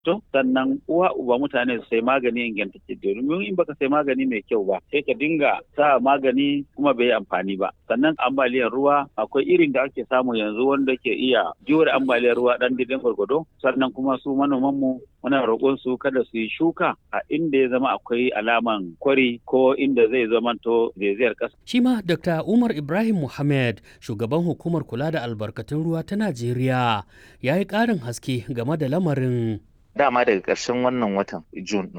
to sannan uwa uba mutane su sai magani ingantacce domin in baka sai magani mai kyau ba sai ka dinga sa magani kuma bai amfani ba sannan ambaliyar ruwa akwai irin da ake samu yanzu wanda ke iya jure ambaliyar ruwa dan didin gwargwado sannan kuma su manoman mu muna roƙon su kada su yi shuka a inda ya zama akwai alaman kwari ko inda zai zamanto zaizayar ƙasa. Shi ma Dr. Umar Ibrahim Muhammad shugaban hukumar kula da albarkatun ruwa ta Najeriya ya yi ƙarin haske game da lamarin. dama daga ƙarshen wannan watan Jun